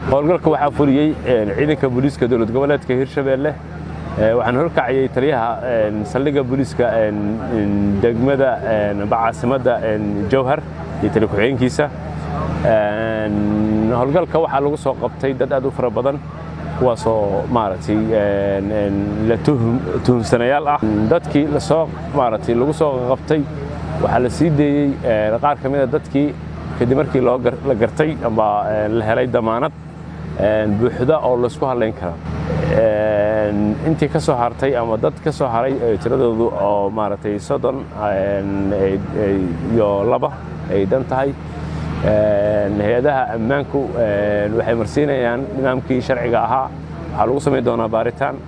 howlgalka waxaa fuliyey ciidanka booliiska dowlad goboleedka hirshabeelle waxaan horkacayay taliyaha saldhigga booliiska degmada caasimadda jowhar iyo tali ku-xigeenkiisa howlgalka waxaa lagu soo qabtay dad aad u fara badan kuwaasoo maaragtay la tuhumsanayaal ah dadkii lasoo maaragtay lagu soo qabtay waxaa la sii deeyey qaar ka mida dadkii kadib markii la gartay ama la helay damaanad buuxda oo laysku hadlayn kara intii ka soo hartay ama dad ka soo haray tiradoodu oo maaragtay soddon iyo laba ay dan tahay hay-adaha ammaanku waxay marsiinayaan nidaamkii sharciga ahaa waxaa lagu samayn doonaa baaritaan